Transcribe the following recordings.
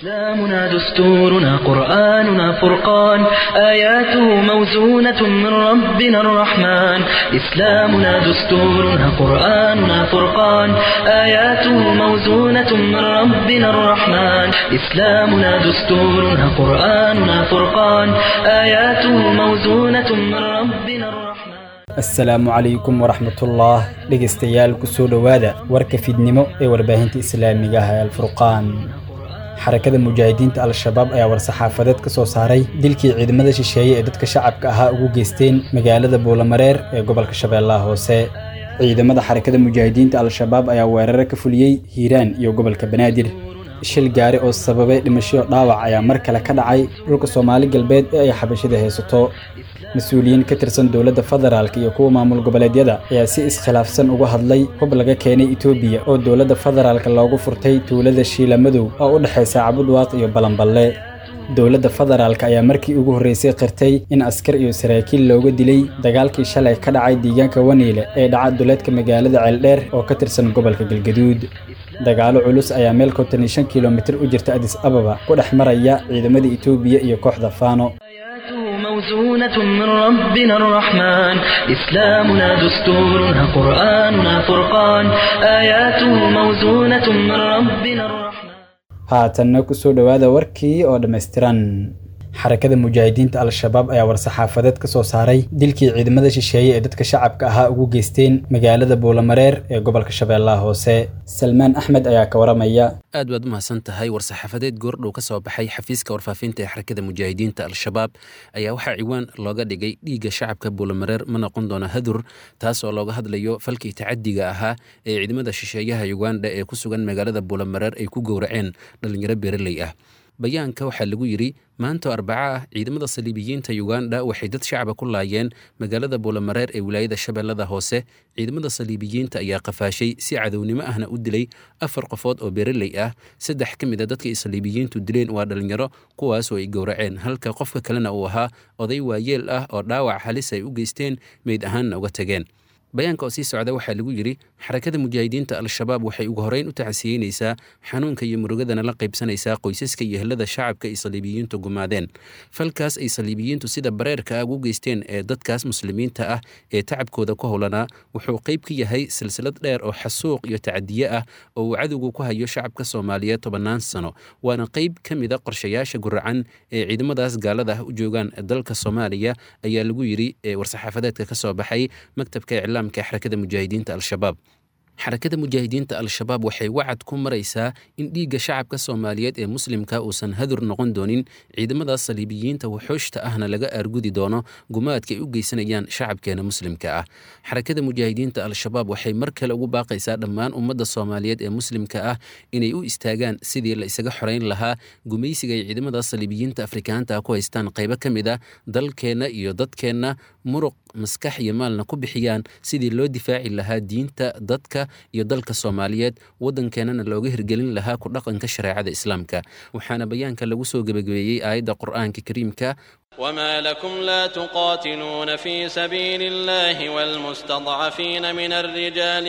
إسلامنا دستورنا قرآننا فرقان آياته موزونة من ربنا الرحمن إسلامنا دستورنا قرآننا فرقان آياته موزونة من ربنا الرحمن إسلامنا دستورنا قرآننا فرقان آياته موزونة من ربنا الرحمن asalaamu calaykum waraxmatullah dhegaystayaal kusoo dhowaada warka fidnimo ee warbaahinta islaamiga ah ee alfurqaan xarakada mujaahidiinta al-shabaab ayaa war-saxaafadeed ka soo saaray dilkii ciidamada shisheeye ee dadka shacabka ahaa ugu geysteen magaalada buulamareer ee gobolka shabeellaha hoose ciidamada xarakada mujaahidiinta al-shabaab ayaa weeraro ka fuliyey hiiraan iyo gobolka banaadir shil gaari oo sababay dhimashoyo dhaawac ayaa mar kale ka dhacay dhulka soomaali galbeed ee ay xabashida haysato mas-uuliyiin ka tirsan dowladda federaalk iyo kuwa maamul goboleedyada ayaa si iskhilaafsan uga hadlay hub laga keenay etoobiya oo dowladda federaalk loogu furtay tuulada shiilamadow oo u dhexaysa cabudwaaq iyo balanballe dowladda federaalk ayaa markii ugu horreysay qirtay in askar iyo saraakiil looga dilay dagaalkii shalay ka dhacay deegaanka waniile ee dhaca duleedka magaalada ceeldheer oo ka tirsan gobolka galgaduud dagaalo culus ayaa meel konton iyo shan kilomitir u jirta adis ababa ku dhex maraya ciidamada etoobiya iyo kooxda faano آياته موزونة من ربنا الرحمن إسلامنا دستورنا قرآننا فرقان آياته موزونة من ربنا الرحمن haatanna kusoo dhowaada warkii oo dhammaystiran xarakada mujaahidiinta al-shabaab ayaa war-saxaafadeed ka soo saaray dilkii ciidamada shisheeye ee dadka shacabka ahaa ugu geysteen magaalada buulamareer ee gobolka shabeellaha hoose salmaan axmed ayaa ka waramaya aad baad u mahadsan tahay war-saxaafadeed goordhow ka soo baxay xafiiska warfaafinta ee xarakada mujaahidiinta al-shabaab ayaa waxaa ciwaan looga dhigay dhiigga shacabka buulamareer ma noqon doona hadur taas oo looga hadlayo falkii tacadiga ahaa ee ciidamada shisheeyaha uganda ee ku sugan magaalada buulamareer ay ku gowraceen dhallinyaro beeraley ah bayaanka waxaa lagu yidhi maanta oo arbaco ah ciidamada saliibiyiinta uganda waxay dad shacaba ku laayeen magaalada buulamareer ee wilaayada shabeellada hoose ciidamada saliibiyiinta ayaa qafaashay si cadownimo ahna u dilay afar qofood oo beeraley ah saddex ka mid a dadka ay saliibiyiintu dileen waa dhallinyaro kuwaasoo ay gowraceen halka qofka kalena uu ahaa oday waayeel ah oo dhaawac halis ay u geysteen meyd ahaanna uga tageen bayaanka oo sii socda waxaa lagu yidhi xarakada mujaahidiinta al-shabaab waxay ugu horreyn u tacsiyeynaysaa xanuunka iyo murugadana la qaybsanaysaa qoysaska iyo helada shacabka ay saliibiyiintu gumaadeen falkaas ay saliibiyiintu sida bareerka ah ugu geysteen ee dadkaas muslimiinta ah ee tacabkooda ku howlanaa wuxuu qayb ka yahay silsilad dheer oo xasuuq iyo tacadiye ah oo uu cadowgu ku hayo shacabka soomaaliyeed tobannaan sano waana qayb ka mid a qorshayaasha guracan ee ciidamadaas gaalada ah u joogaan dalka soomaaliya ayaa lagu yidhi war-saxaafadeedka ka soo baxay maktabka iclaam xarakada mujaahidiinta al-shabaab xarakada mujaahidiinta al-shabaab waxay wacad ku maraysaa in dhiigga shacabka soomaaliyeed ee muslimka uusan hadur noqon doonin ciidamadaas saliibiyiinta wuxuushta ahna laga aargudi doono gumaadka ay u geysanayaan shacabkeena muslimka ah xarakada mujaahidiinta al-shabaab waxay mar kale ugu baaqaysaa dhammaan ummadda soomaaliyeed ee muslimka ah inay u istaagaan sidii la isaga xoreyn lahaa gumaysiga ay ciidamadaas saliibiyiinta afrikaanta ku haystaan qaybo ka mid a dalkeenna iyo dadkeenna muruq maskax iyo maalna ku bixiyaan sidii loo difaaci lahaa diinta dadka iyo dalka soomaaliyeed waddankeenana looga hirgelin lahaa ku dhaqanka shareecada islaamka waxaana bayaanka lagu soo gebagabeeyey aayadda qur'aanka kariimka وما لكم لا تقاتلون في سبيل الله والمستضعفين من الرجال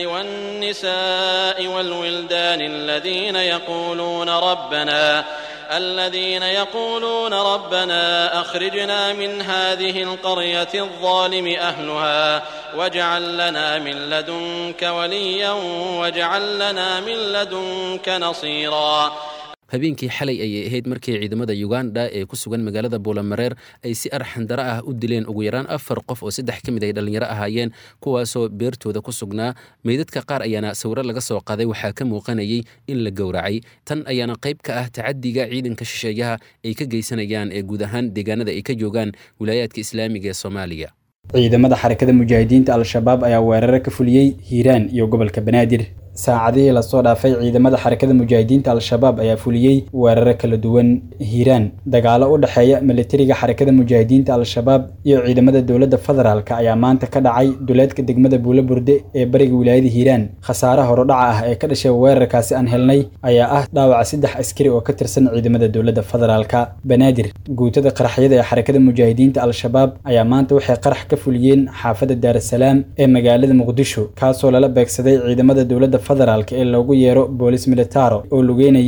والنساء والولدان الذين يقولون ربنا الذين يقولون ربنا أخرجنا من هذه القرية الظالم أهلها واجعل لنا من لدنك وليا واجعل لنا من لدنك نصيرا habeenkii xalay ayay ahayd markii ciidamada uganda ee ku sugan magaalada buulamareer ay si arxandaro ah u dileen ugu yaraan afar qof oo saddex ka mid ay dhallinyaro ahaayeen kuwaasoo beertooda ku sugnaa meydadka qaar ayaana sawiro laga soo qaaday waxaa ka muuqanayay in la gowracay tan ayaana qayb ka ah tacadiga ciidanka shisheeyaha ay ka geysanayaan ee guud ahaan deegaanada ay ka joogaan wilaayaadka islaamiga ee soomaaliya ciidamada xarakada mujaahidiinta al-shabaab ayaa weeraro ka fuliyey hiiraan iyo gobolka banaadir saacadihii lasoo dhaafay ciidamada xarakada mujaahidiinta al-shabaab ayaa fuliyey weeraro kala duwan hiiraan dagaalo u dhexeeya militariga xarakada mujaahidiinta al-shabaab iyo ciidamada dowladda federaalk ayaa maanta ka dhacay duleedka degmada buulo burde ee bariga wilaayada hiiraan khasaaraha horodhaca ah ee ka dhashay weerarkaasi aan helnay ayaa ah dhaawaca saddex askari oo ka tirsan ciidamada dowladda federaalk banaadir guutada qaraxyada ee xarakada mujaahidiinta al-shabaab ayaa maanta waxay qarax ka fuliyeen xaafadda daarasalaam ee magaalada muqdisho kaasoo lala beegsaday ciidamada dowladda federaalk ee loogu yeero boolis militaro oo lugeynayey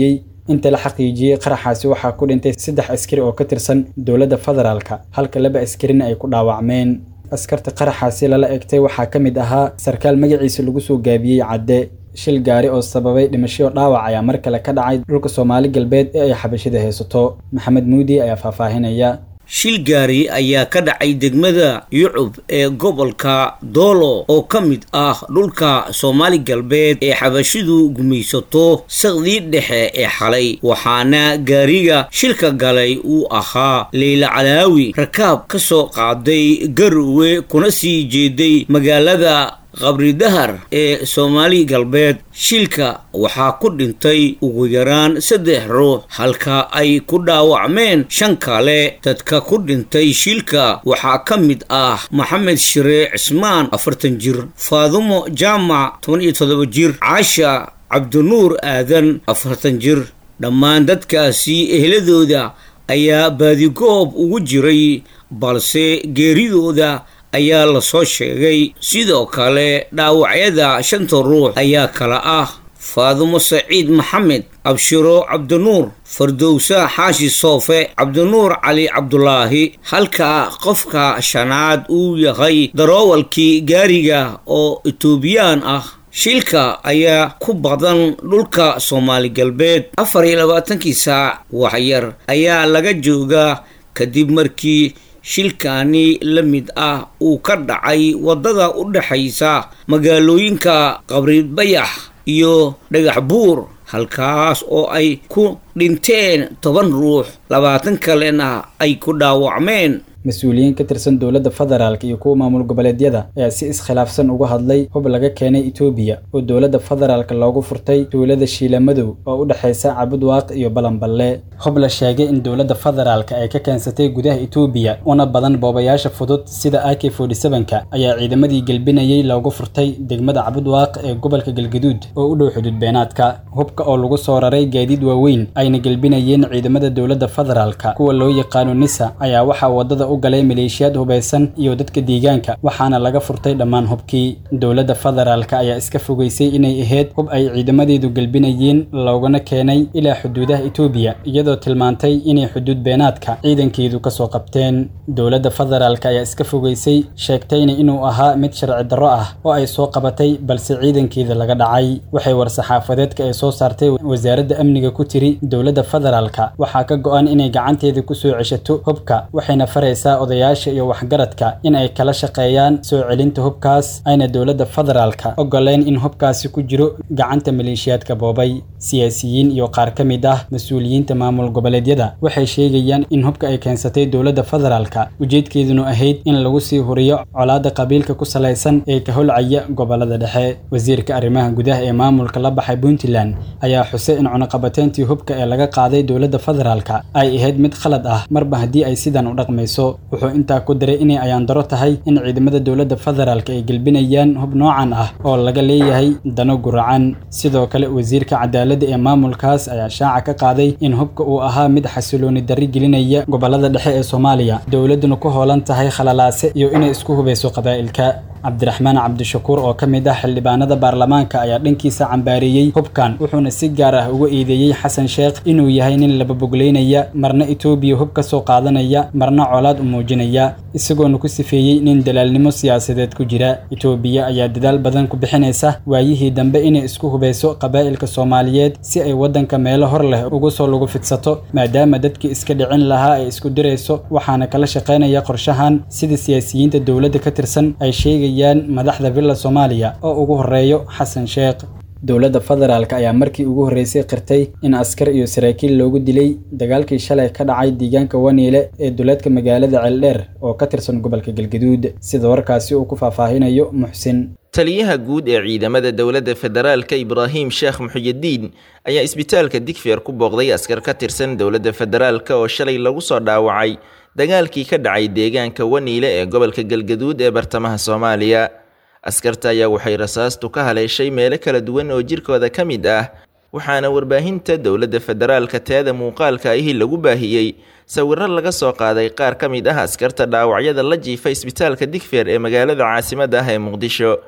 inta la xaqiijiyey qaraxaasi waxaa ku dhintay saddex askari oo ka tirsan dowladda federaalka halka laba askarina ay ku dhaawacmeen askarta qaraxaasi lala egtay waxaa ka mid ahaa sarkaal magaciisa lagu soo gaabiyey cadde shil gaari oo sababay dhimasho dhaawac ayaa mar kale ka dhacay dhulka soomaali galbeed ee ay xabashida haysato maxamed muudi ayaa faahfaahinaya shil gaari ayaa ka dhacay degmada yucub ee gobolka doolo oo ka mid ah dhulka soomaali galbeed ee xabashidu gumaysato saqdii dhexe ee xalay waxaana gaariga shilka galay uu ahaa leyla calaawi rakaab ka soo qaaday garowe kuna sii jeeday magaalada qabridahar ee soomaali galbeed shilka waxaa ku dhintay ugu yaraan saddex ruux halka ay ku dhaawacmeen shan kale dadka ku dhintay shilka waxaa ka mid ah maxamed shire cismaan afartan jir faadumo jaamac toban iyo toddoba jir caasha cabdinuur aadan afartan jir dhammaan dadkaasi ehladooda ayaa baadigoob ugu jiray balse geeridooda ayaa lasoo sheegay sidoo kale dhaawacyada shanta ruux ayaa kala ah faadumo saciid maxamed abshiro cabdinuur fardowsa xaashi soofe cabdinuur cali cabdulaahi halka qofka shanaad uu yahay daroowalkii gaariga oo etoobiyaan ah shilka ayaa ku badan dhulka soomaali galbeed afar iyo labaatankii saac waxyar ayaa laga joogaa kadib markii shilkaani la mid ah uu ka dhacay waddada u dhexaysa magaalooyinka qabribayax iyo dhagax buur halkaas oo ay ku dhinteen toban ruux labaatan kalena ay ku dhaawacmeen mas-uuliyiin ka tirsan dowladda federaalk iyo kuwa maamul goboleedyada ayaa si iskhilaafsan uga hadlay hub laga keenay etoobiya oo dowladda federaalk loogu furtay tuulada shiilamadow oo u dhexaysa cabudwaaq iyo balanballe hub la sheegay in dowladda federaalk ay ka keensatay gudaha etoobiya una badan boobayaasha fudud sida a k ka ayaa ciidamadii gelbinayay loogu furtay degmada cabudwaaq ee gobolka galgaduud oo u dhow xuduud beenaadka hubka oo lagu soo raray gaadiid waaweyn ayna gelbinayeen ciidamada dowladda federaalk kuwa loo yaqaano nisa ayaa waxaa wadada u galay maleeshiyaad hubaysan iyo dadka deegaanka waxaana laga furtay dhammaan hubkii dowladda federaalk ayaa iska fogeysay inay ahayd hub ay ciidamadeedu gelbinayeen loogana keenay ilaa xuduudaha etoobiya iyadoo tilmaantay inay xuduud beenaadka ciidankeedu kasoo qabteen dowladda federaalk ayaa iska fogeysay sheegtayna inuu ahaa mid sharci darro ah oo ay soo qabatay balse ciidankeeda laga dhacay waxay war-saxaafadeedka ay soo saartay wasaaradda amniga ku tiri dowladda federaalk waxaa ka go-an inay gacanteeda kusoo ceshato hubka waxayna faraysaa odayaasha iyo waxgaradka in ay kala shaqeeyaan soo celinta hubkaas ayna dowladda federaalka ogoleen in hubkaasi ku jiro gacanta maleeshiyaadka boobay siyaasiyiin iyo qaar ka mid ah mas-uuliyiinta maamul goboleedyada waxay sheegayaan in hubka ay keensatay dowladda federaalka ujeedkeedunu ahayd in lagu sii huriyo colaadda qabiilka ku salaysan ee ka holcaya gobolada dhexe wasiirka arrimaha gudaha ee maamulka la baxay puntland ayaa xusay in cunuqabateyntii hubka ee laga qaaday dowladda federaalka ay ahayd mid khalad ah marba haddii ay sidan u dhaqmayso wuxuu intaa ku daray inay ayaandaro tahay in ciidamada dowladda federaalk ay gelbinayaan hub noocan ah oo laga leeyahay dano guracan sidoo kale wasiirka cadaaladda ee maamulkaas ayaa shaaca ka qaaday in hubka uu ahaa mid xasilooni darri gelinaya gobolada dhexe ee soomaaliya dowladduna ku hoolan tahay khalalaase iyo inay isku hubayso qabaa'ilka cabdiraxmaan cabdishakuur oo ka mid ah xildhibaanada baarlamaanka ayaa dhankiisa cambaareeyey hubkan wuxuuna si gaar ah uga eedeeyey xasan sheekh inuu yahay nin lababogleynaya marna etoobiya hub ka soo qaadanaya marna colaad u muujinaya isagoona ku sifeeyey nin dalaalnimo siyaasadeed ku jira etoobiya ayaa dadaal badan ku bixinaysa waayihii dambe inay isku hubayso qabaa'ilka soomaaliyeed si ay waddanka meelo hor leh ugu soo lagu fidsato maadaama dadkii iska dhicin lahaa ay isku dirayso waxaana kala shaqaynaya qorshahan sida siyaasiyiinta dowladda ka tirsan ay sheegayaan madaxda villa soomaaliya oo ugu horeeyo xasan sheekh dowladda federaalk ayaa markii ugu horreysay qirtay in askar iyo saraakiil loogu dilay dagaalkii shalay ka dhacay deegaanka waniile ee duleedka magaalada ceeldheer oo ka tirsan gobolka galgaduud sida warkaasi uu ku faahfaahinayo muxsin taliyaha guud ee ciidamada dowladda federaalka ibraahim sheekh muxyidiin ayaa isbitaalka digfeer ku booqday askar ka tirsan dowladda federaalk oo shalay lagu soo dhaawacay dagaalkii ka dhacay deegaanka waniile ee gobolka galgaduud ee bartamaha soomaaliya askarta ayaa waxay rasaastu ka haleeshay meelo kala duwan oo jirkooda ka mid ah waxaana warbaahinta dowladda federaalka teeda muuqaalka ahi lagu baahiyey sawiro laga soo qaaday qaar ka mid ah askarta dhaawacyada la jiifa isbitaalka digfeer ee magaalada caasimadda ah ee muqdisho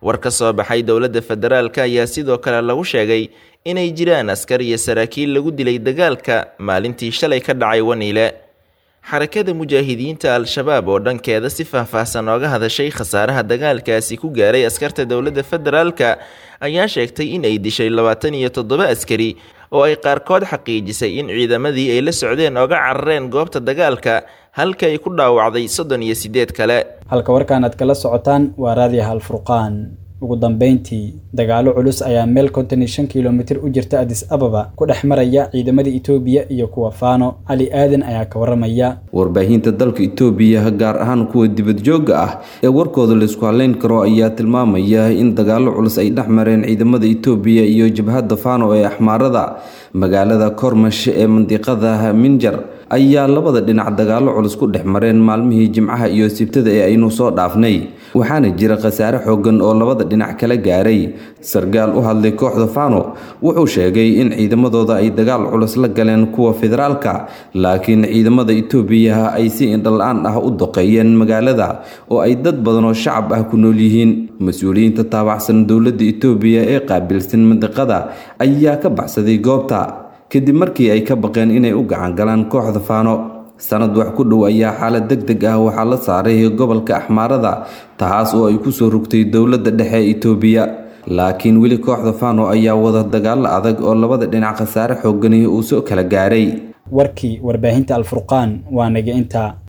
war ka soo baxay dowladda federaalka ayaa sidoo kale lagu sheegay inay jiraan askar iyo saraakiil lagu dilay dagaalka maalintii shalay ka dhacay waniile xarakada mujaahidiinta al-shabaab oo dhankeeda si faahfaahsan ooga hadashay khasaaraha dagaalkaasi ku gaaray askarta dowladda federaalka ayaa sheegtay in ay dishay labaatan iyo toddoba askari oo ay qaarkood xaqiijisay in ciidamadii ay la socdeen ooga carareen goobta dagaalka halka ay ku dhaawacday soddon iyo siddeed kale halka warkaan aad kala socotaan waa raadiyaha alfurqaan ugu dambeyntii dagaalo culus ayaa meel konton iyo shan kilomitir u jirta adis ababa ku dhex maraya ciidamada itoobiya iyo kuwa faano cali aadan ayaa ka waramaya warbaahinta dalka itoobiya gaar ahaan kuwa dibadjoogga ah ee warkooda laysku haleyn karo ayaa tilmaamaya in dagaalo culus ay dhex mareen ciidamada itoobiya iyo jabhadda faano ee axmaarada magaalada kormash ee mandiqada minjar ayaa labada dhinac dagaalo culus ku dhex mareen maalmihii jimcaha iyo sibtada ee aynu soo dhaafnay waxaana jira khasaare xoogan oo labada dhinac kala gaaray sargaal u hadlay kooxda fano wuxuu sheegay in ciidamadooda ay dagaal culus la galeen kuwa federaalka laakiin ciidamada itoobiya ay si indhala-aan ah u doqeeyeen magaalada oo ay dad badan oo shacab ah ku nool yihiin mas-uuliyiinta taabacsan dowladda itoobiya ee qaabilsan mandiqada ayaa ka baxsaday goobta kadib markii ay ka baqeen inay u gacan galaan kooxda faano sanad wax ku dhow ayaa xaalad deg deg ah waxaa la saaray gobolka axmaarada taas oo ay kusoo rogtay dowladda dhexe ee itoobiya laakiin weli kooxda faano ayaa wada dagaalo adag oo labada dhinac khasaare xoogani uu soo kala gaaray warkii warbaahinta alfurqaan waa naga intaa